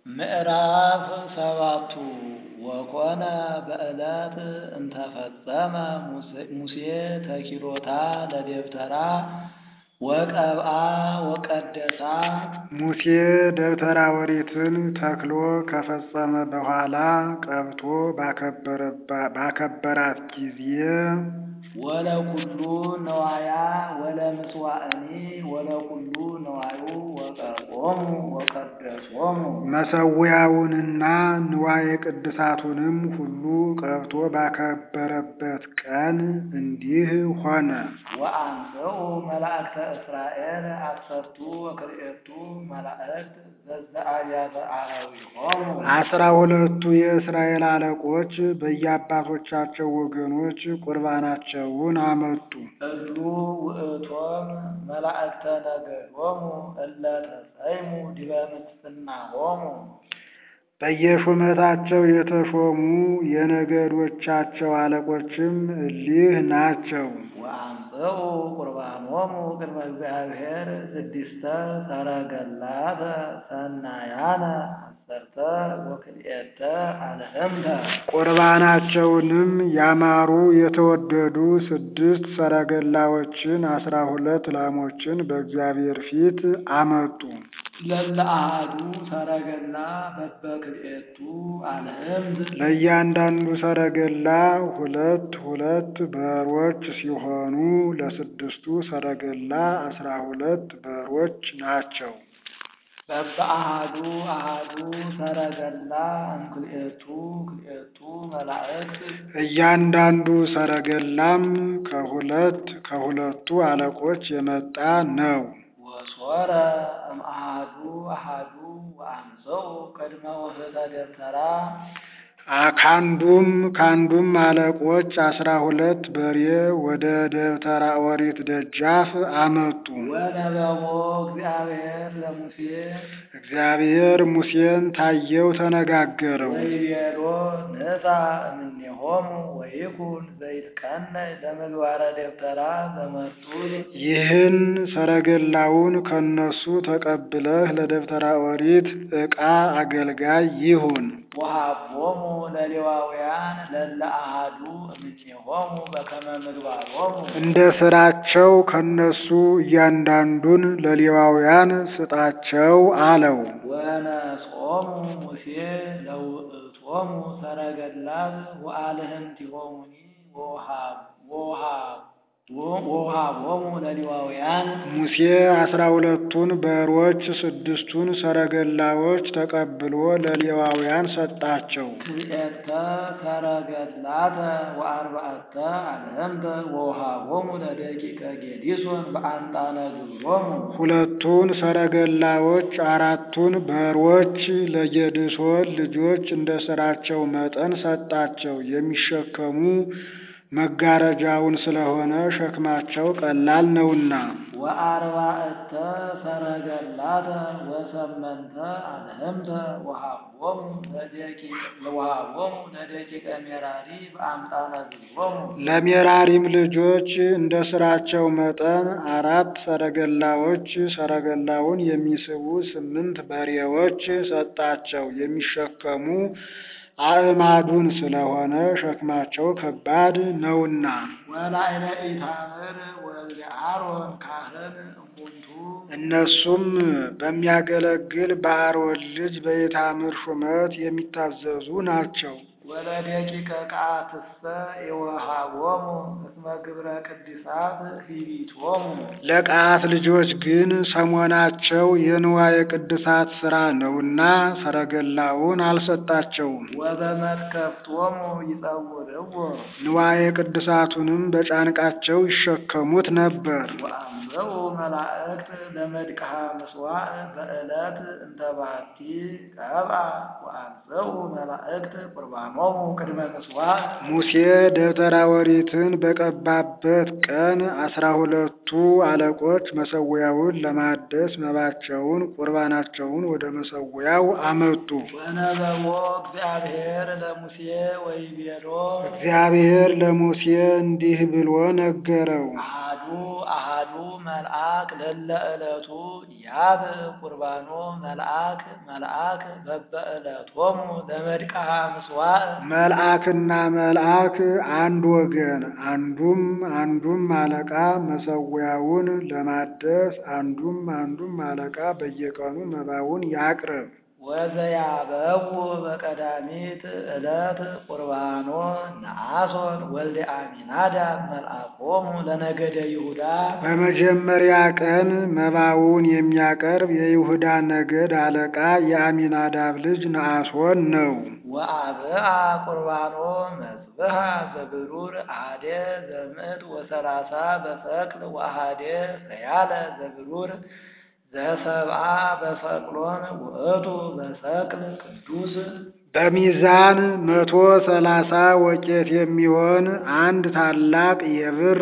ምዕራፍ ሰባቱ ወኮነ በዕለት እንተፈጸመ ሙሴ ተኪሎታ ለደብተራ ወቀብአ ወቀደሳ። ሙሴ ደብተራ ኦሪትን ተክሎ ከፈጸመ በኋላ ቀብቶ ባከበራት ጊዜ ወለኩሉ ነዋያ ወለምስዋዕኒ ወለኩሉ ነዋዩ ወቀርቆሙ ወቀደሶሙ መሠዊያውንና ንዋየ ቅድሳቱንም ሁሉ ቀብቶ ባከበረበት ቀን እንዲህ ሆነ። ወአንጽኡ መላእክተ እስራኤል አሰርቱ ወክልኤቱ መላእክት ዘዘአብያተ አኀዊሆሙ አስራ ሁለቱ የእስራኤል አለቆች በየአባቶቻቸው ወገኖች ቁርባናቸውን አመጡ። እሉ ውእቶሙ መላእክተ ነገዶሙ እለ ተሰይሙ ዲበ ምንፍስናሆሙ በየሹመታቸው የተሾሙ የነገዶቻቸው አለቆችም እሊህ ናቸው። ወአምጽኡ ቁርባኖሙ ቅድመ እግዚአብሔር ስድስተ ሰረገላተ ሰናያነ አሰርተ ወክልኤተ አልህምተ ቁርባናቸውንም ያማሩ የተወደዱ ስድስት ሰረገላዎችን አስራ ሁለት ላሞችን በእግዚአብሔር ፊት አመጡ። ለለ አሐዱ ሰረገላ በበክልኤቱ አልህምት ለእያንዳንዱ ሰረገላ ሁለት ሁለት በሮች ሲሆኑ ለስድስቱ ሰረገላ አስራ ሁለት በሮች ናቸው። በበአሐዱ አሐዱ ሰረገላ እምክልኤቱ ክልኤቱ መላእክት እያንዳንዱ ሰረገላም ከሁለት ከሁለቱ አለቆች የመጣ ነው። ወሶረ እምአሐዱ አሐዱ ወአምጽኡ ቅድመ ውህተ ደብተራ ካንዱም ካንዱም አለቆች አስራ ሁለት በሬ ወደ ደብተራ ኦሪት ደጃፍ አመጡ። ወነበቦ እግዚአብሔር ለሙሴ እግዚአብሔር ሙሴን ታየው፣ ተነጋገረው። ወይቤሎ ንሳ እምኔሆሙ ወይኩን ዘይትቀነይ ለምግባረ ደብተራ ዘመርጡል ይህን ሰረገላውን ከነሱ ተቀብለህ ለደብተራ ኦሪት ዕቃ አገልጋይ ይሁን። ወሀቦሙ ለሌዋውያን ለለ አሐዱ እምኔሆሙ በከመ ምግባሮሙ እንደ ስራቸው ከነሱ እያንዳንዱን ለሌዋውያን ስጣቸው አለው። ወነጾሙ ሙሴ ለውእቶሙ ሰረገላት ወአልህምቲሆሙኒ ወውሃቦሙ ለሌዋውያን ሙሴ አስራ ሁለቱን በሮች ስድስቱን ሰረገላዎች ተቀብሎ ለሌዋውያን ሰጣቸው። ክልኤተ ሰረገላተ ወአርባዕተ አልህምተ ወውሃቦሙ ለደቂቀ ጌዲሶን በአንጣነ ግብሮሙ ሁለቱን ሰረገላዎች አራቱን በሮች ለጌድሶን ልጆች እንደ ስራቸው መጠን ሰጣቸው። የሚሸከሙ መጋረጃውን ስለሆነ ሸክማቸው ቀላል ነውና። ወአርባዕተ ሰረገላተ ወሰመንተ አልህምተ ወሃቦሙ ወሃቦሙ ለደቂቀ ሜራሪ በአምጣነ ግብሮሙ ለሜራሪም ልጆች እንደ ስራቸው መጠን አራት ሰረገላዎች፣ ሰረገላውን የሚስቡ ስምንት በሬዎች ሰጣቸው። የሚሸከሙ አዕማዱን ስለሆነ ሸክማቸው ከባድ ነውና። ወላዕለ ኢታምር ወልደ አሮን ካህን እሙንቱ እነሱም በሚያገለግል በአሮን ልጅ በኢታምር ሹመት የሚታዘዙ ናቸው። ወለደቂቀ ቃትሰ የወሃቦሙ እስመ ግብረ ቅድሳት ሂቢቶሙ ለቀዓት ልጆች ግን ሰሞናቸው የንዋየ ቅድሳት ሥራ ነውና ሰረገላውን አልሰጣቸውም። ወበመትከፍቶሙ ይጸውርዎ ንዋየ ቅድሳቱንም በጫንቃቸው ይሸከሙት ነበር። ወአንበኡ መላእክት ለመድቅሃ ምስዋዕ በዕለት እንተ ባቲ ቀብአ ወአንበኡ መላእክት ቁርባኖሙ ቅድመ ምስዋዕ ሙሴ ደብተራ ኦሪትን በቀባበት ቀን አስራ ሁለቱ አለቆች መሠዊያውን ለማደስ መባቸውን ቁርባናቸውን ወደ መሠዊያው አመጡ። ወነበቦ እግዚአብሔር ለሙሴ ወይቤሎ እግዚአብሔር ለሙሴ እንዲህ ብሎ ነገረው። አሐዱ አሃዱ መልአክ ለለ ዕለቱ ያብ ቁርባኖ መልአክ መልአክ በበዕለቶሙ ለመድቅሃ ምስዋዕ መልአክና መልአክ አንድ ወገን፣ አንዱም አንዱም አለቃ መሰዊያውን ለማደስ አንዱም አንዱም አለቃ በየቀኑ መባውን ያቅርብ። ወዘያበው በቀዳሚት ዕለት ቁርባኖ ነአሶን ወልደ አሚናዳብ መልአኮሙ ለነገደ ይሁዳ በመጀመሪያ ቀን መባውን የሚያቀርብ የይሁዳ ነገድ አለቃ የአሚናዳብ ልጅ ነአሶን ነው። ወአብአ ቁርባኖ መዝብሃ ዘብሩር አሃደ ዘምዕት ወሰላሳ በሰቅል ወአሃደ ሰያለ ዘብሩር ዘሰብአ በሰቅሎን ውእቱ በሰቅል ቅዱስ በሚዛን መቶ ሰላሳ ወቄት የሚሆን አንድ ታላቅ የብር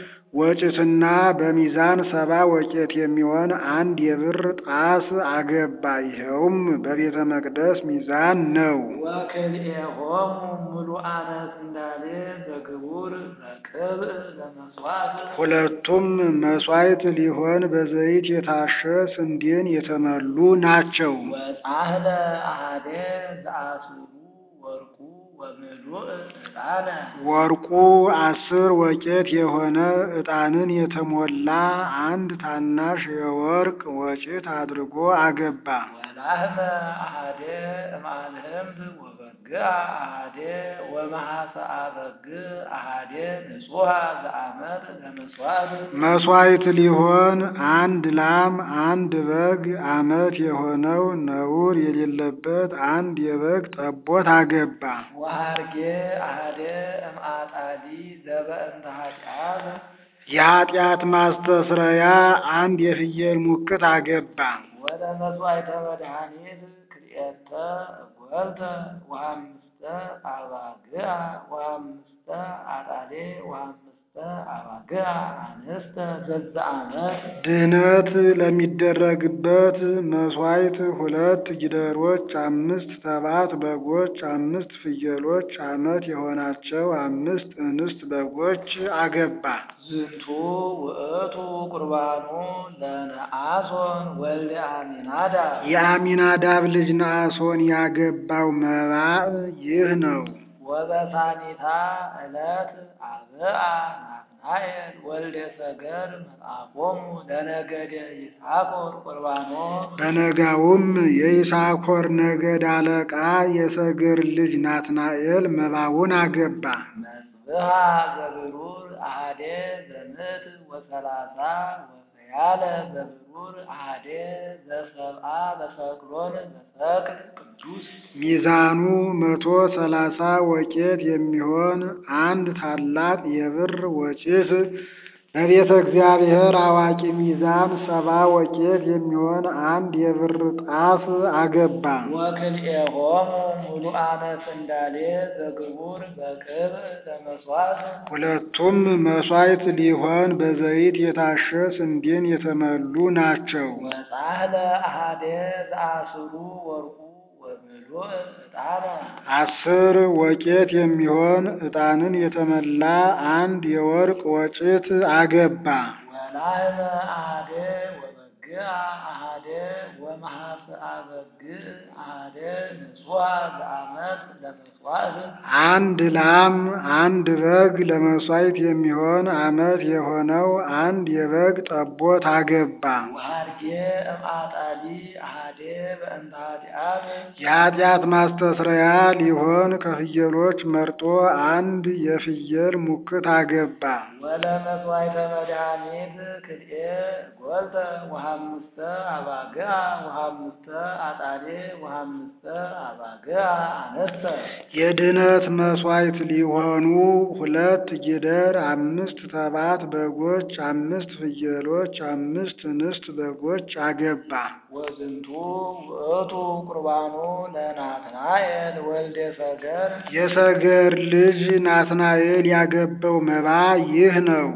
ወጭትና በሚዛን ሰባ ወቄት የሚሆን አንድ የብር ጣስ አገባ። ይኸውም በቤተ መቅደስ ሚዛን ነው። ወክልኤሆሙ ሙሉአነ ስንዳሌ በግቡር በቅብዕ ለመስዋዕት ሁለቱም መሥዋዕት ሊሆን በዘይት የታሸ ስንዴን የተመሉ ናቸው። ወጻህለ አሃደ ዘአስሩ ወርቁ ወምሉእ ዕጣነ ወርቁ አስር ወቄት የሆነ ዕጣንን የተሞላ አንድ ታናሽ የወርቅ ወጭት አድርጎ አገባ። ወላህመ አሃደ እምአልህምት ወበግዕ አሃደ ወመሐሰአ በግዕ አሃደ ንጹሐ ዘአመት ለመስዋዕት መሥዋዕት ሊሆን አንድ ላም፣ አንድ በግ ዓመት የሆነው ነውር የሌለበት አንድ የበግ ጠቦት አገባ። ወሃርጌ አሃደ እምአጣሊ ዘበእንተ ኃጢአት የኃጢአት ማስተስረያ አንድ የፍየል ሙክት አገባ። ወደ መስዋዕተ መድኃኒት ክልኤተ እጐልተ ወአምስተ አባግዕ ወአምስተ አጣሌ ወአምስተ አባግዕ አንስተ ዘዘአመት ድህነት ለሚደረግበት መሥዋዕት ሁለት ጊደሮች፣ አምስት ተባት በጎች፣ አምስት ፍየሎች፣ ዓመት የሆናቸው አምስት እንስት በጎች አገባ። ዝንቱ ውእቱ ቁርባኑ ለነአሶን ወልደ አሚናዳብ የአሚናዳብ ልጅ ነአሶን ያገባው መባዕ ይህ ነው። ወበሳኒታ ዕለት አብአ ናትናኤል ወልደ ሰገር መልአኮሙ ለነገደ ይሳኮር ቁርባኖ በነጋውም የይሳኮር ነገድ አለቃ የሰገር ልጅ ናትናኤል መባውን አገባ። መጽብሃ ዘብሩር አሃደ ዘምዕት ወሰላሳ ወሰያለ ዘብሩር አሃደ ዘሰብአ በሰቅሎን በሰቅል ቅዱስ ሚዛኑ መቶ ሰላሳ ወቄት የሚሆን አንድ ታላቅ የብር ወጭት በቤተ እግዚአብሔር አዋቂ ሚዛን ሰባ ወቄት የሚሆን አንድ የብር ጣፍ አገባ። ወክልኤሆሙ ሙሉአነ ስንዳሌ ዘግቡር በቅብዕ ለመስዋዕት ሁለቱም መሥዋዕት ሊሆን በዘይት የታሸ ስንዴን የተመሉ ናቸው። ወጻህለ አሃደ ዘአስሩ ወርቁ ወምሉእ ዕጣነ አስር ወቄት የሚሆን ዕጣንን የተመላ አንድ የወርቅ ወጭት አገባ። ወላህመ አሃደ ወበግዕ አሃደ ወመሐስአ በግዕ አሃደ ንጹሐ ዘአመት ለመስዋዕት አንድ ላም፣ አንድ በግ ለመሥዋዕት የሚሆን ዓመት የሆነው አንድ የበግ ጠቦት አገባ። ወሃርጌ እምአጣሊ አሃደ በእንተ ኃጢአት የኃጢአት ማስተስረያ ሊሆን ከፍየሎች መርጦ አንድ የፍየል ሙክት አገባ። ወለመስዋዕተ መድኃኒት ክልኤ ጐልተ ወሐምስተ አባግዕ ወሐምስተ አጣሌ ወሐምስተ አባግዕ አንስተ የድኅነት መሥዋዕት ሊሆኑ ሁለት ጊደር፣ አምስት ተባት በጎች፣ አምስት ፍየሎች፣ አምስት እንስት በጎች አገባ። ወዝንቱ ውእቱ ቁርባኑ ለናትናኤል ወልደ ሰገር የሰገር ልጅ ናትናኤል ያገባው መባ ይህ ነው።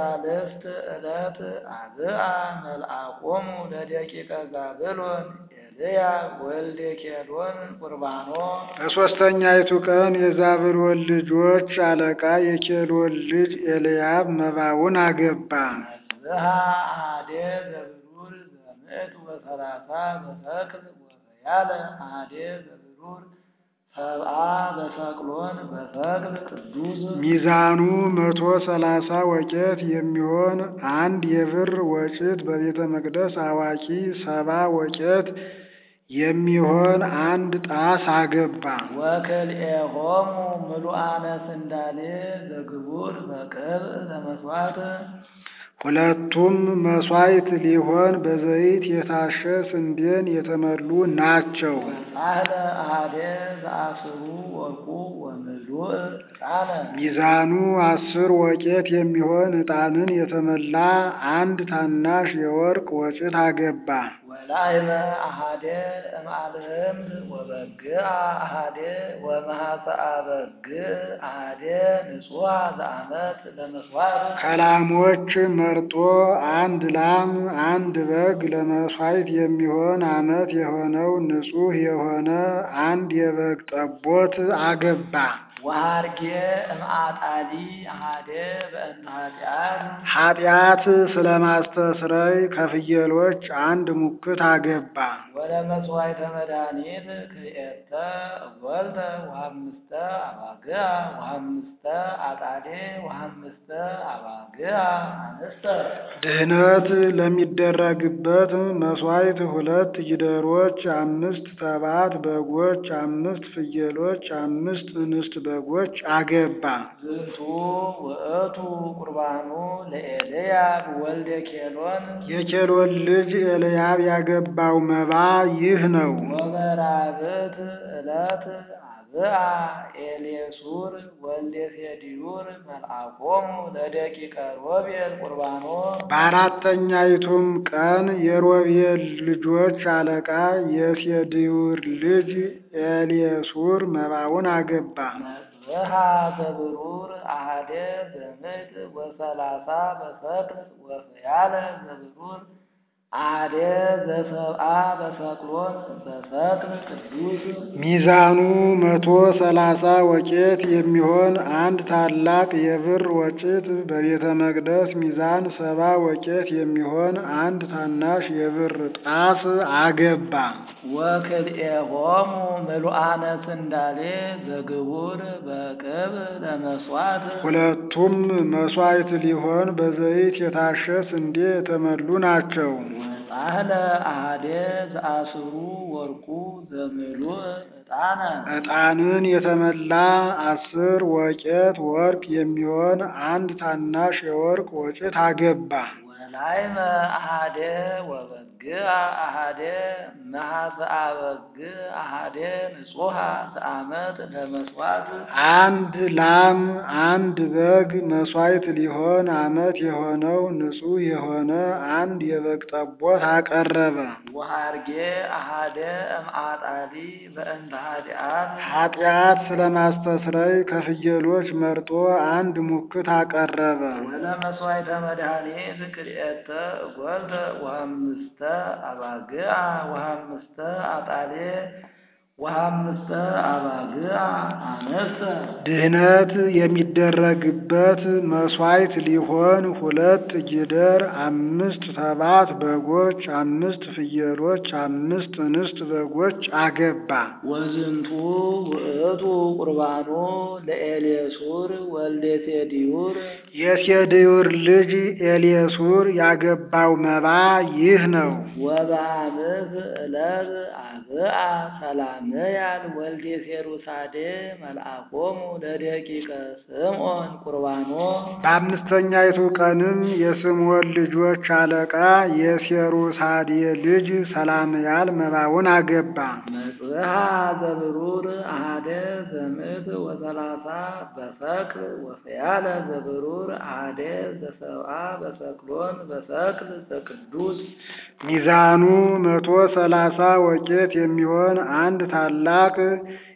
ወበሳልስት ዕለት አብአ መልአኮሙ ለደቂቀ ዛብሎን ለኤልያብ ወልደ ኬሎን ቁርባኖ በሦስተኛይቱ ቀን የዛብሎን ልጆች አለቃ የኬሎን ልጅ ኤልያብ መባውን አገባ። መጽብሃ አሐደ ዘብሩር ዘምዕት ወሰላሳ በሰቅል ወፈያለ አሐደ ዘብሩር ሰብአ በሰቅሎን በሰቅል ቅዱስ ሚዛኑ መቶ ሰላሳ ወቄት የሚሆን አንድ የብር ወጭት በቤተ መቅደስ አዋቂ ሰባ ወቄት የሚሆን አንድ ጣስ አገባ። ወክልኤሆሙ ምሉአነ ስንዳሌ ዘግቡር በቅብዕ ለመስዋዕት ሁለቱም መሥዋዕት ሊሆን በዘይት የታሸ ስንዴን የተመሉ ናቸው። ጻሕለ አሐደ ዘአስሩ ወርቁ ወምሉእ ዕጣነ ሚዛኑ አስር ወቄት የሚሆን ዕጣንን የተመላ አንድ ታናሽ የወርቅ ወጭት አገባ። ወላይመ አሐደ እምአልህምት ወበግዕ አሐደ ወመሐፀአ በግዕ አሐደ ንጹሐ ዘአመት ለመስዋዕት ከላሞች መርጦ አንድ ላም አንድ በግ ለመሥዋዕት የሚሆን ዓመት የሆነው ንጹሕ የሆነ አንድ የበግ ጠቦት አገባ። ወሃርጌ እምአጣሊ አሐደ በእንተ ኃጢአት ኃጢአት ስለማስተስረይ ከፍየሎች አንድ ሙክት አገባ። ወለመስዋዕተ መድኃኒት ክልኤተ እጐልተ ወሐምስተ አባግዕ ወሐምስተ አጣዴ ወሐምስተ አባግዕ አንስተ ድህነት ለሚደረግበት መሥዋዕት ሁለት ጊደሮች፣ አምስት ተባት በጎች፣ አምስት ፍየሎች፣ አምስት እንስት በጎች አገባ። ዝንቱ ውእቱ ቁርባኑ ለኤልያብ ወልደ ኬሎን የኬሎን ልጅ ኤልያብ ያገባው መባ ይህ ነው። ወበራብት ዕለት አብአ ኤሌሱር ወልደ ሴዲዩር መልአኮሙ ለደቂቀ ሮቤል ቁርባኖ በአራተኛይቱም ቀን የሮቤል ልጆች አለቃ የሴድዩር ልጅ ኤልየሱር መባውን አገባ። መጽብሃ ዘብሩር አሐደ በምዕት ወሰላሳ በሰቅል ወፍያለ ዘብሩር አሐደ ዘሰብአ በሰቅሎን በሰቅል ቅዱስ ሚዛኑ መቶ ሰላሳ ወቄት የሚሆን አንድ ታላቅ የብር ወጭት በቤተ መቅደስ ሚዛን ሰባ ወቄት የሚሆን አንድ ታናሽ የብር ጣስ አገባ። ወክልኤሆሙ ምሉአነ ስንዳሌ ዘግቡር በቅብዕ ለመስዋዕት ሁለቱም መሥዋዕት ሊሆን በዘይት የታሸ ስንዴ የተመሉ ናቸው። ወጻሕለ አሐደ ዘአስሩ ወርቁ ዘምሉእ ዕጣነ ዕጣንን የተመላ አስር ወቄት ወርቅ የሚሆን አንድ ታናሽ የወርቅ ወጭት አገባ። ወላይመ አሐደ ወበግዕ አሐደ መሐፀአ በግዕ አሐደ ንጹሐ ዘአመት ለመስዋዕት አንድ ላም አንድ በግ መሥዋዕት ሊሆን ዓመት የሆነው ንጹሕ የሆነ አንድ የበግ ጠቦት አቀረበ። ወሃርጌ አሐደ እምአጣሊ በእንተ ኃጢአት ኃጢአት ስለማስተስረይ ከፍየሎች መርጦ አንድ ሙክት አቀረበ። ወለመስዋዕተ መድኃኒት ክልኤተ እጐልተ ወሐምስተ አባግዕ ወሐምስተ አጣሌ ወሐምስተ አባግዕ አንስተ ድህነት የሚደረግበት መሥዋዕት ሊሆን ሁለት ጊደር፣ አምስት ተባት በጎች፣ አምስት ፍየሎች፣ አምስት እንስት በጎች አገባ። ወዝንቱ ውእቱ ቁርባኑ ለኤሌሱር ወልደ ሴዲዩር የሴድዩር ልጅ ኤልየሱር ያገባው መባ ይህ ነው። ወበአምስት ዕለት አብአ ሰላምያል ወልደ ሴሩሳዴ መልአኮሙ ለደቂቀ ስምዖን ቁርባኖ በአምስተኛይቱ ቀንም የስምዖን ልጆች አለቃ የሴሩሳዴ ልጅ ሰላምያል መባውን አገባ። መጽብሃ ዘብሩር አሐደ ዘምዕት ወሰላሳ በሰቅል ወፍያለ ዘብሩር አሐደ ዘሰብአ በሰቅሎን በሰቅል ዘቅዱስ ሚዛኑ መቶ ሰላሳ ወቄት የሚሆን አንድ ታላቅ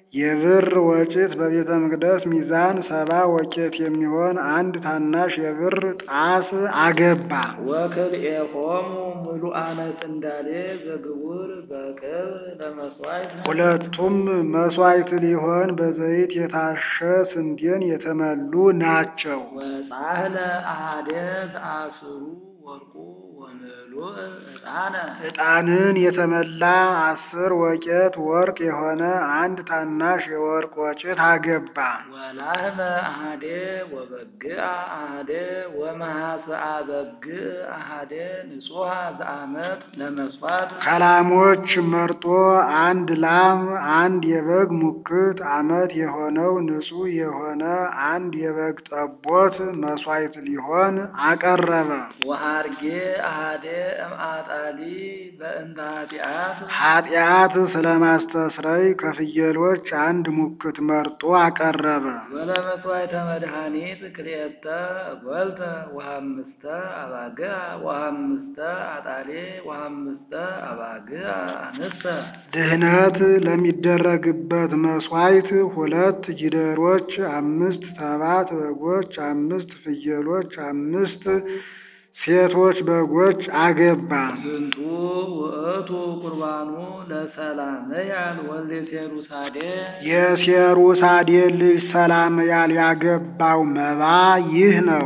የብር ወጭት በቤተ መቅደስ ሚዛን ሰባ ወቄት የሚሆን አንድ ታናሽ የብር ጣስ አገባ። ወክልኤሆሙ ምሉአነ ስንዳሌ ዘግቡር በቅብ ለመስዋዕት ሁለቱም መስዋዕት ሊሆን በዘይት የታሸ ስንዴን የተመሉ ናቸው። ወጻህለ አሃደ ዘአስሩ ወርቁ ወምሉእ ዕጣነ ዕጣንን የተመላ አስር ወቄት ወርቅ የሆነ አንድ ታናሽ የወርቅ ወጭት አገባ። ወላህመ አሃደ ወበግአ አሃደ ወመሐስአ በግዕ አሃደ ንጹሐ ዘአመት ለመስዋዕት ከላሞች መርጦ አንድ ላም፣ አንድ የበግ ሙክት ዓመት የሆነው ንጹሕ የሆነ አንድ የበግ ጠቦት መስዋዕት ሊሆን አቀረበ። ወሃርጌ አሃደ እምአጣሊ በእንተ ኃጢአት ኃጢአት ስለማስተስረይ ከፍየሎች አንድ ሙክት መርጦ አቀረበ። ወለመስዋዕተ መድኃኒት ክልኤተ እጐልተ ወሐምስተ አባግዕ ወሐምስተ አጣሌ ወሐምስተ አባግዕ አንስተ ድህነት ለሚደረግበት መስዋዕት ሁለት ጊደሮች፣ አምስት ተባት በጎች፣ አምስት ፍየሎች፣ አምስት ሴቶች በጎች አገባ። ዝንቱ ውእቱ ቁርባኑ ለሰላምያል ወልደ ሴሩሳዴ የሴሩሳዴ ልጅ ሰላምያል ያገባው መባ ይህ ነው።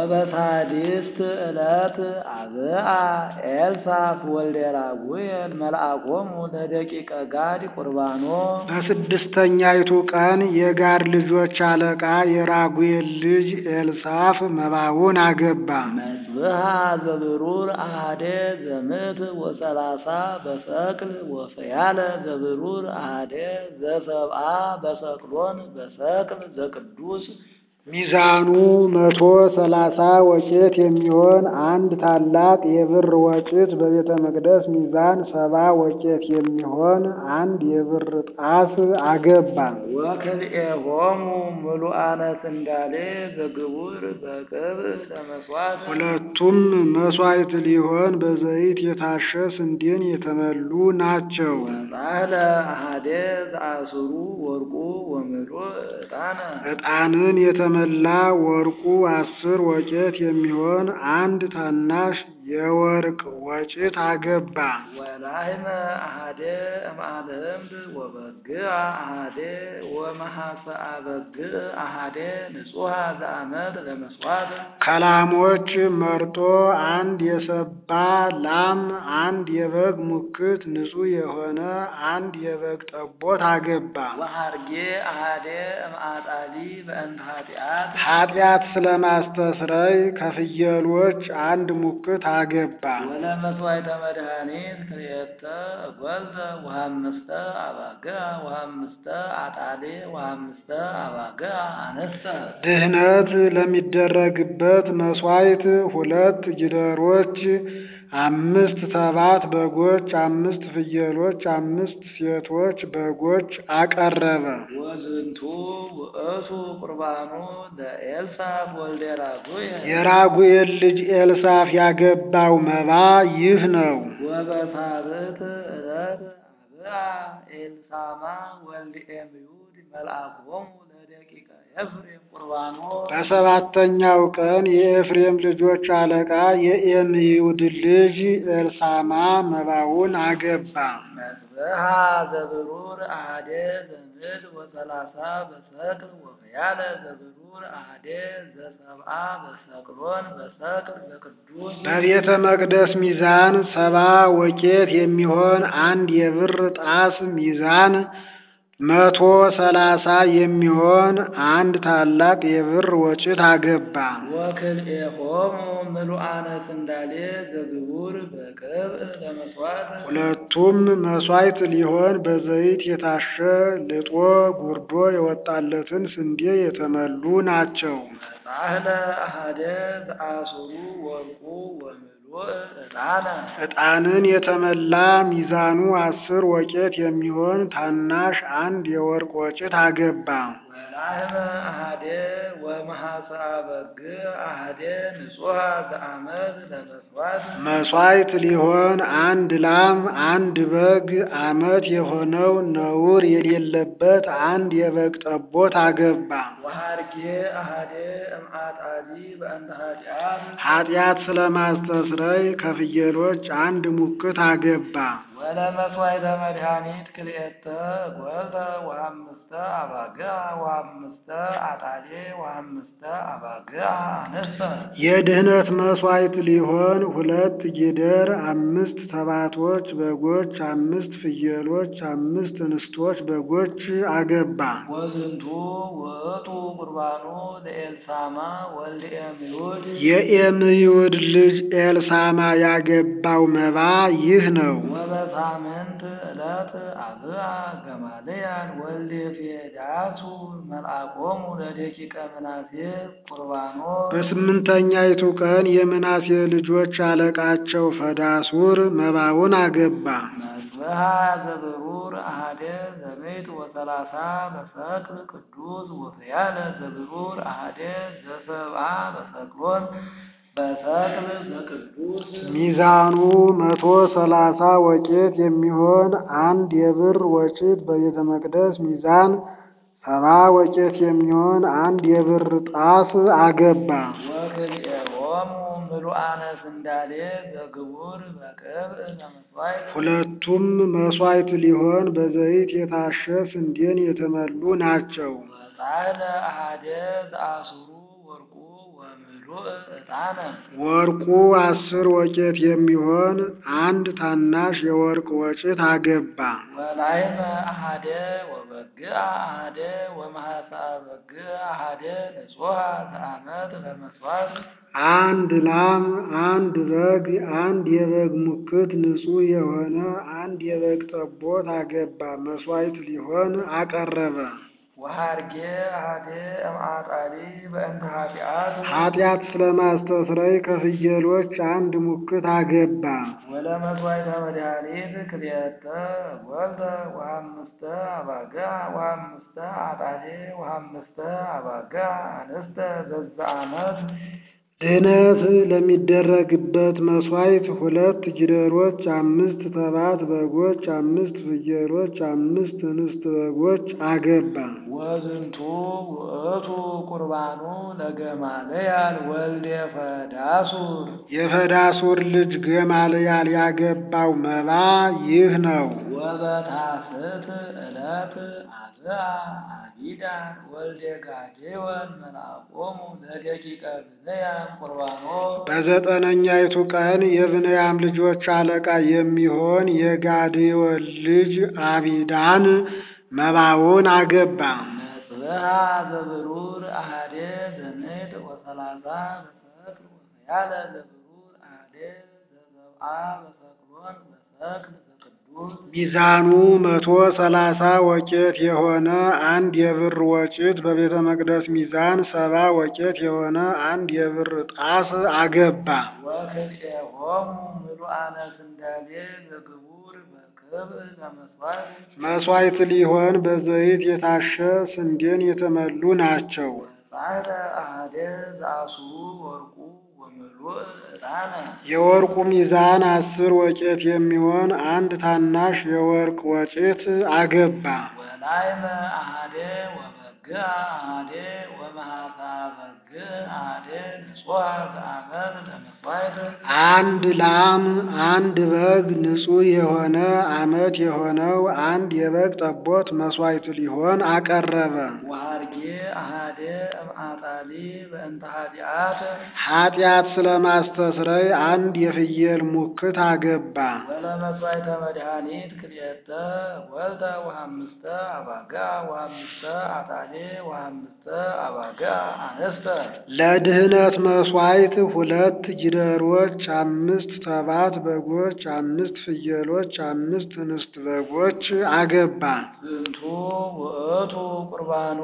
ወበሳድስት ዕለት አብአ ኤልሳፍ ወልደ ራጉኤል መልአኮሙ ለደቂቀ ጋድ ቁርባኖ በስድስተኛይቱ ቀን የጋድ ልጆች አለቃ የራጉኤል ልጅ ኤልሳፍ መባውን አገባ። መጽብሃ ዘብሩር አሃደ ዘምት ወሰላሳ በሰቅል ወፈያለ ዘብሩር አሃደ ዘሰብአ በሰቅሎን በሰቅል ዘቅዱስ ሚዛኑ መቶ ሰላሳ ወቄት የሚሆን አንድ ታላቅ የብር ወጭት በቤተ መቅደስ ሚዛን ሰባ ወቄት የሚሆን አንድ የብር ጣስ አገባ። ወክልኤሆሙ ምሉአነ ስንዳሌ ዘግቡር በቅብ ለመስዋዕት ሁለቱም መስዋዕት ሊሆን በዘይት የታሸ ስንዴን የተመሉ ናቸው። ወጻህለ አሃደ ዘአስሩ ወርቁ ወምሉእ ዕጣነ ዕጣንን የተመላ ወርቁ አስር ወቄት የሚሆን አንድ ታናሽ የወርቅ ወጭት አገባ። ወላህመ አሃደ እምአልህምድ ወበግዕ አሃደ ወመሐሰአ በግዕ አሃደ ንጹሐ ዘአመት ለመስዋዕት ከላሞች መርጦ አንድ የሰባ ላም፣ አንድ የበግ ሙክት ንጹሕ የሆነ አንድ የበግ ጠቦት አገባ። ወሃርጌ አሃደ እምአጣሊ በእንተ ኃጢአት ኃጢአት ስለማስተስረይ ከፍየሎች አንድ ሙክት አገባ። ወለመስዋዕተ መድኃኒት ክልኤተ እጐልተ ወሐምስተ አባግዕ ወሐምስተ አጣሌ ወሐምስተ አባግዕ አንስተ ድህነት ለሚደረግበት መስዋዕት ሁለት ጊደሮች፣ አምስት ተባት በጎች፣ አምስት ፍየሎች፣ አምስት ሴቶች በጎች አቀረበ። ወዝንቱ ውእቱ ቁርባኑ ለኤልሳፍ ወልደ ራጉኤል የራጉኤል ልጅ ኤልሳፍ ያገባው መባ ይህ ነው። ወበሳብዕት ዕለት አብአ ኤልሳማ ወልደ ኤምዩድ መልአኮሙ ለደቂቀ ኤፍሬም ቁርባኖ በሰባተኛው ቀን የኤፍሬም ልጆች አለቃ የኤምዩድ ልጅ ኤልሳማ መባውን አገባ። መጽብሃ ዘብሩር አሃደ ዘምድ ወሰላሳ በሰቅል ወፈያለ ዘብሩር አሃደ ዘሰብአ በሰቅሎን በሰቅል ዘቅዱስ በቤተ መቅደስ ሚዛን ሰባ ወቄት የሚሆን አንድ የብር ጣስ ሚዛን መቶ ሰላሳ የሚሆን አንድ ታላቅ የብር ወጭት አገባ። ወክልኤሆሙ ምሉአነ ስንዳሌ ዘግቡር በቅብዕ ለመስዋዕት ሁለቱም መስዋዕት ሊሆን በዘይት የታሸ ልጦ ጉርዶ የወጣለትን ስንዴ የተመሉ ናቸው። ጻህለ አሃደ ዘአስሩ ወርቁ ወምሉእ ዕጣነ ዕጣንን የተመላ ሚዛኑ አስር ወቄት የሚሆን ታናሽ አንድ የወርቅ ወጭት አገባ። ወላህመ አሃደ ወመሐሰአ በግ አሃደ ንጹሐ ዘአመት ለመስዋዕት መሥዋዕት ሊሆን አንድ ላም አንድ በግ አመት የሆነው ነውር የሌለበት አንድ የበግ ጠቦት አገባ። ወሐርጌ አሃደ እምአጣሊ በእንተ ኃጢአት ኃጢአት ስለማስተስረይ ከፍየሎች አንድ ሙክት አገባ። ወለመስዋዕተ መድኃኒት ክልኤተ እጐልተ ወአምስተ አባግዓ ወአምስተ አጣሌ ወአምስተ አባግዓ አንስተ የድህነት መሥዋዕት ሊሆን ሁለት ጊደር፣ አምስት ተባቶች በጎች፣ አምስት ፍየሎች፣ አምስት እንስቶች በጎች አገባ። ወዝንቱ ውእቱ ቁርባኑ ለኤልሳማ ወልደ ኤምዩድ የኤምዩድ ልጅ ኤልሳማ ያገባው መባ ይህ ነው። ወበሳምንት ዕለት አብአ ገማልያል ወልደ ፌዳሱ መልአኮሙ ለደቂቀ ምናሴ ቁርባኖ በስምንተኛይቱ ቀን የምናሴ ልጆች አለቃቸው ፈዳሱር መባውን አገባ። መጽብሃ ዘብሩር አሃደ ዘቤት ወሰላሳ በሰቅል ቅዱስ ወፍያለ ዘብሩር አሃደ ዘሰብአ በሰቅሎን በሰቅል ዘቅዱስ ሚዛኑ መቶ ሰላሳ ወቄት የሚሆን አንድ የብር ወጭት በቤተ መቅደስ ሚዛን ሰባ ወቄት የሚሆን አንድ የብር ጣስ አገባ። ወክልኤሆሙ ምሉአነ ስንዳሌ ዘግቡር በቅብዕ ለመስዋዕት ሁለቱም መሥዋዕት ሊሆን በዘይት የታሸ ስንዴን የተመሉ ናቸው። ወጻሕለ አሃደ ዘአስሩ ወርቁ ወምሉእ ዕጣነ ወርቁ አስር ወቄት የሚሆን አንድ ታናሽ የወርቅ ወጭት አገባ። ወላይመ አሃደ ወበግዕ አሃደ ወመሐሰአ በግዕ አሃደ ንጹሐ ዘአመት ለመስዋዕት አንድ ላም፣ አንድ በግ፣ አንድ የበግ ሙክት ንጹሕ የሆነ አንድ የበግ ጠቦት አገባ። መሥዋዕት ሊሆን አቀረበ። ወሐርጌ አሃደ እምአጣሊ በእንተ ኃጢአት ኃጢአት ስለማስተስረይ ከፍየሎች አንድ ሙክት አገባ። ወለመስዋዕተ መድኃኒት ክልኤተ እጐልተ ወአምስተ አባግዓ ወአምስተ አጣሌ ወአምስተ አባግዓ አንስተ በዘአመት ድህነት ለሚደረግበት መሥዋዕት ሁለት ጊደሮች፣ አምስት ተባት በጎች፣ አምስት ፍየሎች፣ አምስት እንስት በጎች አገባ። ወዝንቱ ውእቱ ቁርባኑ ለገማልያል ወልደ ፈዳሱር የፈዳሱር ልጅ ገማልያል ያገባው መባ ይህ ነው። ወበታስት ዕለት አብአ አቢዳን ወልደ ጋዴወን መልአኮሙ ለደቂቀ ብንያም ቁርባኖ በዘጠነኛይቱ ቀን የብንያም ልጆች አለቃ የሚሆን የጋዴዮን ልጅ አቢዳን መባውን አገባ። መጽብሃ ዘብሩር አሃደ ዘምዕት ወሰላሳ በሰቅል ወሰያለ ዘብሩር አሃደ ዘሰብአ በሰቅሎን በሰቅል ዘቅዱስ ሚዛኑ መቶ ሰላሳ ወቄት የሆነ አንድ የብር ወጭት በቤተ መቅደስ ሚዛን ሰባ ወቄት የሆነ አንድ የብር ጣስ አገባ። ወክልኤሆሙ ምሉአነ ስንዳሌ ዘግቡር በክብዕ ለመስዋዕት መሥዋዕት ሊሆን በዘይት የታሸ ስንዴን የተመሉ ናቸው። ጻዕረ አሃደ ዘአስሩ ወርቁ ወምሉእ ዕጣነ የወርቁ ሚዛን አስር ወቄት የሚሆን አንድ ታናሽ የወርቅ ወጭት አገባ። ወላይመ አሃደ ወበግዕ አሃደ ወመሐሰአ በግዕ አሃደ ንጹሐ ዘአመት ለመስዋዕት አንድ ላም፣ አንድ በግ ንጹሕ የሆነ አመት የሆነው አንድ የበግ ጠቦት መሥዋዕት ሊሆን አቀረበ። ወሐርጌ አሃደ እምአጣሊ በእንተ ኃጢአት ኃጢአት ስለማስተስረይ አንድ የፍየል ሙክት አገባ። ወለመስዋዕተ መድኃኒት ክልኤተ ወልተ ወሐምስተ አባግዓ ወሐምስተ አጣሌ ወሐምስተ አባግዓ አንስተ ለድህነት መሥዋዕት ሁለት ጊደሮች፣ አምስት ተባት በጎች፣ አምስት ፍየሎች፣ አምስት እንስት በጎች አገባ። ዝንቱ ውእቱ ቁርባኑ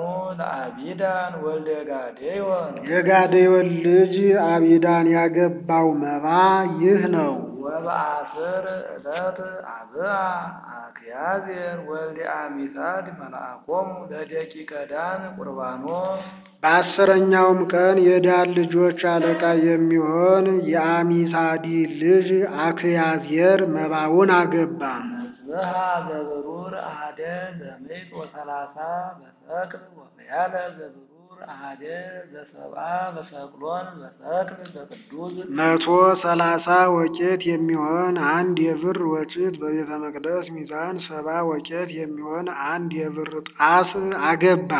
ለአቢዳን ወልደ ጋዴዮን የጋዴዮን ልጅ አቢዳን ያገባው መባ ይህ ነው። ወበአስር ዕለት አብአ አክያዜር ወልደ አሚሳድ መልአኮሙ ለደቂቀ ዳን ቁርባኖ በአስረኛውም ቀን የዳን ልጆች አለቃ የሚሆን የአሚሳዲ ልጅ አክያዝየር መባውን አገባ። መጽብሃ ዘብሩር አሃደ ዘምዕት ወሰላሳ በሰቅል ወፈያለ ዘብሩር አሃደ ዘሰብአ በሰቅሎን በሰቅል በቅዱስ መቶ ሰላሳ ወቄት የሚሆን አንድ የብር ወጭት በቤተ መቅደስ ሚዛን ሰባ ወቄት የሚሆን አንድ የብር ጣስ አገባ።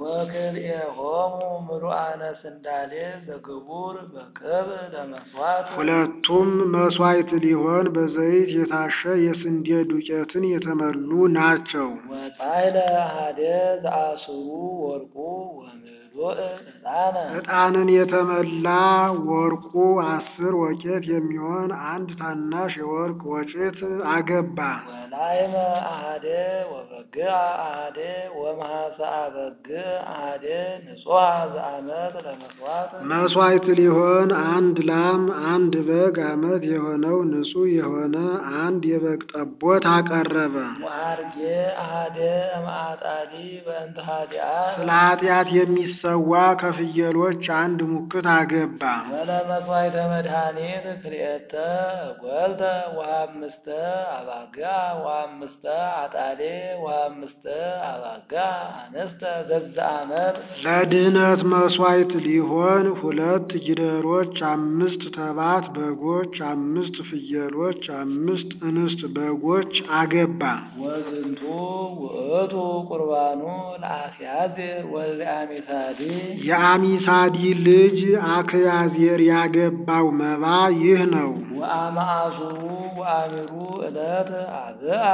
ወክልኤሆሙ ምሉአነ ስንዳሌ ዘግቡር በቅብ ለመስዋዕት ሁለቱም መስዋዕት ሊሆን በዘይት የታሸ የስንዴ ዱቄትን የተመሉ ናቸው። ወጻይለ አሃደ ዘአስሩ ወርቁ ወምሉእ ዕጣነ ዕጣንን የተመላ ወርቁ አስር ወቄት የሚሆን አንድ ታናሽ የወርቅ ወጭት አገባ። ወላይመ አሃደ ወበግዕ አሃደ ወመሐሰአ በግዕ አሃደ ንጹሐ ዘአመት ለመስዋዕት መስዋዕት ሊሆን አንድ ላም አንድ በግ ዓመት የሆነው ንጹሕ የሆነ አንድ የበግ ጠቦት አቀረበ። ወአርጌ አሃደ እምአጣሊ በእንተ ኃጢአት ስለ ኃጢአት የሚሰዋ ከፍየሎች አንድ ሙክት አገባ። ወለመስዋዕተ መድኃኒት ክልኤተ ጐልተ ወአምስተ አባግዕ ወአምስተ አጣሌ ወአምስተ አባግዕ አንስተ ዘዛ ዓመት ለድህነት መስዋዕት ሊሆን ሁለት ጊደሮች፣ አምስት ተባት በጎች፣ አምስት ፍየሎች፣ አምስት እንስት በጎች አገባ። ወዝንቱ ውእቱ ቁርባኑ ለአክያዜር ወልደ አሚሳዲ የአሚሳዲ ልጅ አክያዜር ያገባው መባ ይህ ነው። ወአመአሱሩ ወአሚሩ ዕለት አብአ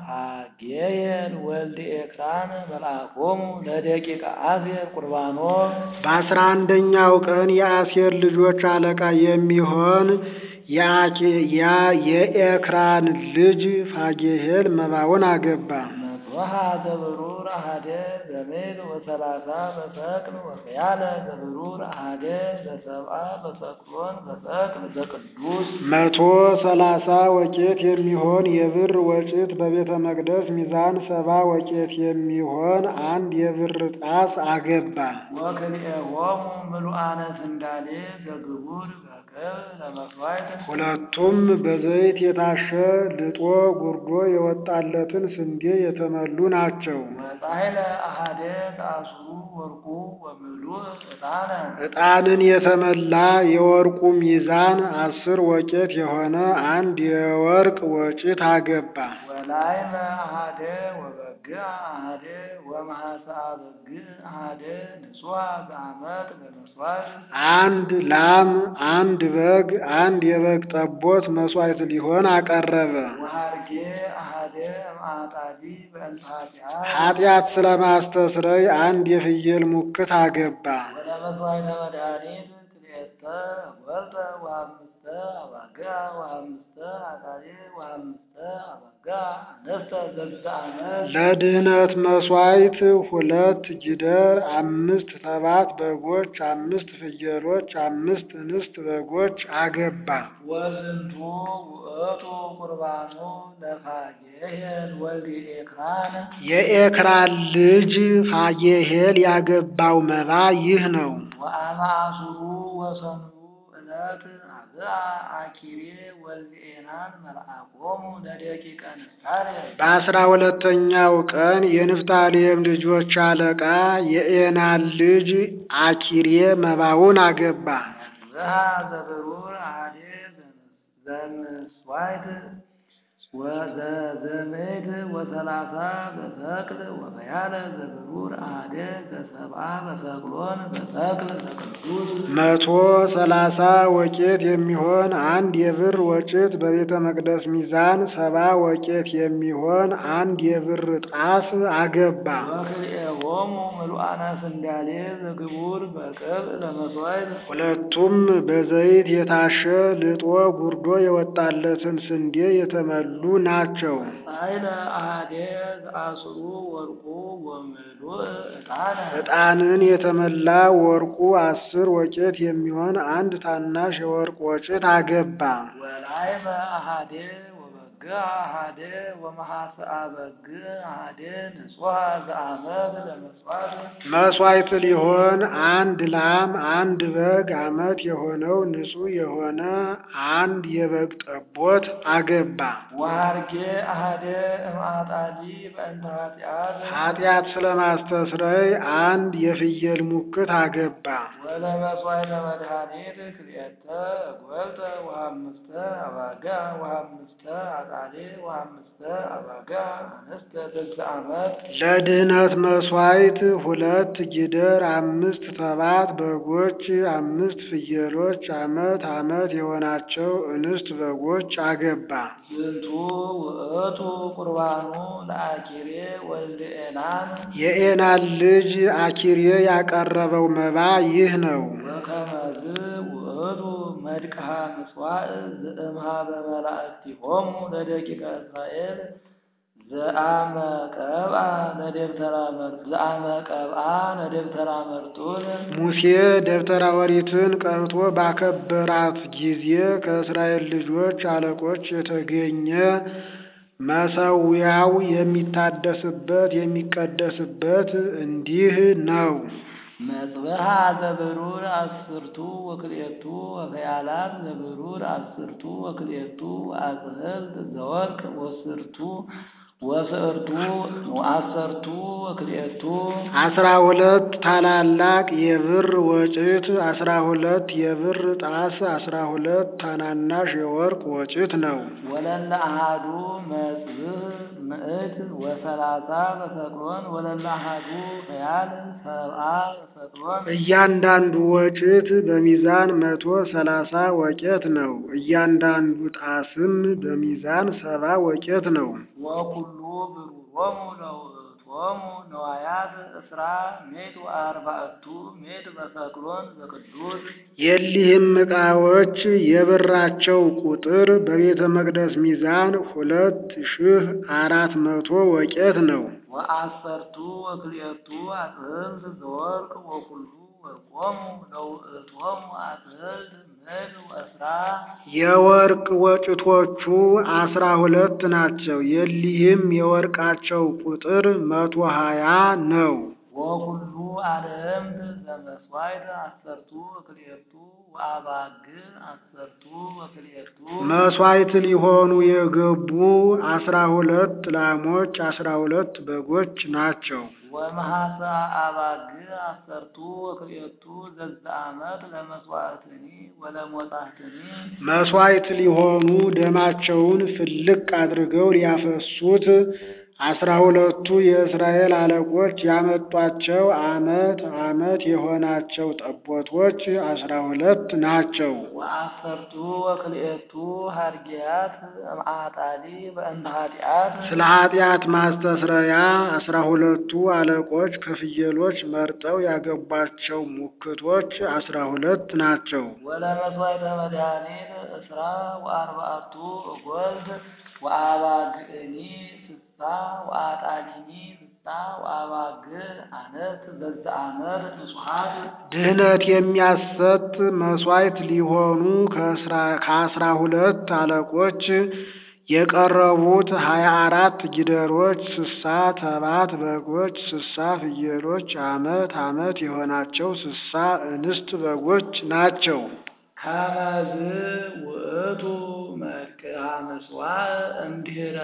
ሐጌየል ወልደ ኤክራን መልአኮሙ ለደቂቀ አሴር ቁርባኖ በአስራ አንደኛው ቀን የአሴር ልጆች አለቃ የሚሆን የአኬ- ያ- የኤክራን ልጅ ፋጌሄል መባውን አገባ። መጽብሃ ዘብሩር አሃደ ዘምዕት ወሰላሳ በሰቅል ወፈያለ ዘብሩር አሃደ ዘሰብአ በሰቅሎን በሰቅል በቅዱስ መቶ ሰላሳ ወቄት የሚሆን የብር ወጭት በቤተ መቅደስ ሚዛን ሰባ ወቄት የሚሆን አንድ የብር ጣስ አገባ። ወክልኤሆሙ ምሉአነ ስንዳሌ ዘግቡር በቅብ ለመስዋዕት ሁለቱም በዘይት የታሸ ልጦ ጉርዶ የወጣለትን ስንዴ የተመሉ ናቸው። ወጻሕለ አሃደ ተአስሩ ወርቁ ወምሉእ ዕጣነ ዕጣንን የተመላ የወርቁ ሚዛን አስር ወቄት የሆነ አንድ የወርቅ ወጭት አገባ። ወላይመ አሃደ ወበግዕ አሃደ ወመሐሰአ በግዕ አሃደ ንጹሐ ዘአመት ለመስዋዕት አንድ ላም፣ አንድ በግ፣ አንድ የበግ ጠቦት መስዋዕት ሊሆን አቀረበ። ወሐርጌ አሃደ እምአጣሊ በእንተ ኃጢአት ኃጢአት ስለማስተስረይ አንድ የፍየል ሙክት አገባ። ወደ መስዋዕተ መድኃኒት ክልኤተ ወልተ ወአምስተ አባግዕ ወአምስተ አጣሊ ወአምስተ አባግዕ አንስተ ዘብዘ ዓመት ለድህነት መስዋዕት ሁለት ጊደር፣ አምስት ተባት በጎች፣ አምስት ፍየሎች፣ አምስት እንስት በጎች አገባ። ወዝንቱ ውእቱ ቁርባኑ ለፋጌሄል ወልደ ኤክራን የኤክራን ልጅ ፋጌሄል ያገባው መባ ይህ ነው። ወአመአሱሩ ወሰኑዩ ዕለት አብአ አኪሬ ወልደ ኤናን መልአኮሙ ለደቂቀ ንፍታሌም በአስራ ሁለተኛው ቀን የንፍታሌም ልጆች አለቃ የኤናን ልጅ አኪሬ መባውን አገባ። መጽብሃ ዘብሩር አሃደ ዘምስዋዕት ወዘዘምዕት ወሰላሳ በሰቅል ወበያለ ዘብሩር አሃደ ዘሰብአ በሰቅሎን በሰቅል በቅዱስ መቶ ሰላሳ ወቄት የሚሆን አንድ የብር ወጭት በቤተ መቅደስ ሚዛን ሰባ ወቄት የሚሆን አንድ የብር ጣስ አገባ። ወክልኤሆሙ ምሉአነ ስንዳሌ ዘግቡር በቅብ ለመስዋዕት ሁለቱም በዘይት የታሸ ልጦ ጉርዶ የወጣለትን ስንዴ የተመሉ ናቸው። ጻይለ አሃደ ዘአስሩ ወርቁ ወምሉእ ዕጣነ ዕጣነ ዕጣንን የተመላ ወርቁ አስር ወቄት የሚሆን አንድ ታናሽ የወርቅ ወጭት አገባ። ወላይመ አሃዴ ወበግ አሃዴ ወመሐስአ በግ አሃዴ ንጹሐ ዘአመት ለመሥዋዕት መሥዋዕት ሊሆን አንድ ላም አንድ በግ ዓመት የሆነው ንጹሕ የሆነ አንድ የበግ ጠቦት አገባ። ወሃርጌ አሃዴ እምአጣሊ በእንተ ኃጢአት ኃጢአት ስለማስተስረይ አንድ የፍየል ሙክት አገባ። ወለመሥዋዕተ መድኃኒት ክልኤተ እጐልተ ወሐምስተ አባጋ ወሐምስተ አጣሌ ወሐምስተ አባጋ አንስተ ስልሳ ዓመት ለድህነት መሥዋዕት ሁለት ጊደር፣ አምስት ተባት በጎች፣ አምስት ፍየሎች ዓመት ዓመት የሆናቸው እንስት በጎች አገባ። ዝንቱ ውእቱ ቁርባኑ ለአኪሬ ወልደ ኤናን የኤናን ልጅ አኪሬ ያቀረበው መባ ይህ ነው። ወከመዝ ውእቱ መድቅሃ ምጽዋዕ ዘእምኀበ መላእክቲሆሙ ለደቂቀ እስራኤል ዘአመ ቀብአ ለደብተራ መር- ዘአመ ቀብአ ለደብተራ መርጡል ሙሴ ደብተራ ኦሪትን ቀብቶ ባከበራት ጊዜ ከእስራኤል ልጆች አለቆች የተገኘ መሠዊያው የሚታደስበት የሚቀደስበት እንዲህ ነው። መጽብሃ ዘብሩር አስርቱ ወክልኤቱ ወከያላት ዘብሩር አስርቱ ወክልኤቱ ወአጽህልት ዘወርቅ ወስርቱ ወስዕርቱ ወአሰርቱ ወክልኤቱ አስራ ሁለት ታላላቅ የብር ወጭት፣ አስራ ሁለት የብር ጣስ፣ አስራ ሁለት ታናናሽ የወርቅ ወጭት ነው። ወለለ አሃዱ መጽብህ ምዕት ወሰላሳ በሰቅሎን ወለለ አሃዱ ከያል ሰብአ በሰቅሎን እያንዳንዱ ወጭት በሚዛን መቶ ሰላሳ ወቄት ነው። እያንዳንዱ ጣስም በሚዛን ሰባ ወቄት ነው። ወኩሉ ብሩሮሙ ለውእቶሙ ነዋያት እስራ ሜት ወአርባዕቱ ሜት በሰቅሎን በቅዱስ የሊህም ዕቃዎች የብራቸው ቁጥር በቤተ መቅደስ ሚዛን ሁለት ሺህ አራት መቶ ወቄት ነው። ወአሰርቱ ወክልኤቱ አጽህልት ዘወርቅ ወኩሉ ወርቆሙ ለውእቶሙ አጽህልት ምድ ወእስራ የወርቅ ወጭቶቹ አስራ ሁለት ናቸው። የሊህም የወርቃቸው ቁጥር መቶ ሀያ ነው። ወኩሉ አርህምት ዘመስዋዕት አሰርቱ ወክልኤቱ ወአባግ አሰርቱ ወክልኤቱ መሥዋዕት ሊሆኑ የገቡ አስራ ሁለት ላሞች አስራ ሁለት በጎች ናቸው። ወመሐሳ አባግ አሰርቱ ወክልኤቱ ዘዛ ዓመት ለመስዋዕትኒ ወለሞጻሕትኒ መሥዋዕት ሊሆኑ ደማቸውን ፍልቅ አድርገው ሊያፈሱት አስራ ሁለቱ የእስራኤል አለቆች ያመጧቸው ዓመት ዓመት የሆናቸው ጠቦቶች አስራ ሁለት ናቸው። ወአሰርቱ ወክልኤቱ ሀርጌያት እምአጣሊ በእንተ ኃጢአት ስለ ኃጢአት ማስተስረያ አስራ ሁለቱ አለቆች ከፍየሎች መርጠው ያገቧቸው ሙክቶች አስራ ሁለት ናቸው። ወለመስዋዕተ መድኃኒት እስራ ወአርባዕቱ እጐልት ወአባግዕኒ ስሳ ወአጣሊኒ ስሳ ወአባግ አነት ዘዛ ዓመት ንጹሐት ድህነት የሚያሰጥ መሥዋዕት ሊሆኑ ከአስራ- ከአስራ ሁለት አለቆች የቀረቡት ሀያ አራት ጊደሮች፣ ስሳ ተባት በጎች፣ ስሳ ፍየሎች፣ ዓመት ዓመት የሆናቸው ስሳ እንስት በጎች ናቸው። ከመዝ ውእቱ መልክዓ ምጽዋዕ እምድኅረ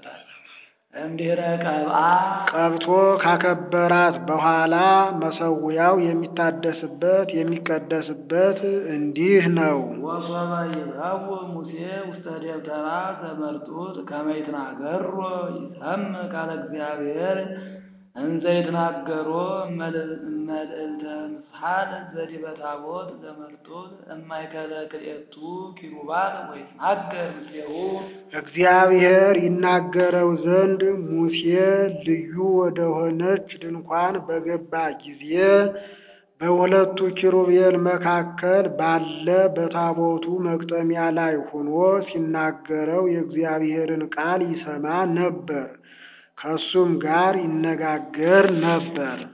እምድኅረ ቀብአ ቀብቶ ካከበራት በኋላ መሠዊያው የሚታደስበት የሚቀደስበት እንዲህ ነው። ወሶበ ይብረው ሙሴ ውስተ ደብተራ ዘመርጡት ከመ ይትናገሮ ይሰምዕ ቃለ እግዚአብሔር እንዘ ይትናገሮ እመልዕልተ ምስሐል ዘዲበ ታቦት ዘመርጡት እማእከለ ክልኤቱ ኪሩባት ወይትናገር ምስሌሁ እግዚአብሔር ይናገረው ዘንድ ሙሴ ልዩ ወደሆነች ድንኳን በገባ ጊዜ በሁለቱ ኪሩቤል መካከል ባለ በታቦቱ መቅጠሚያ ላይ ሆኖ ሲናገረው የእግዚአብሔርን ቃል ይሰማ ነበር፣ ከሱም ጋር ይነጋገር ነበር።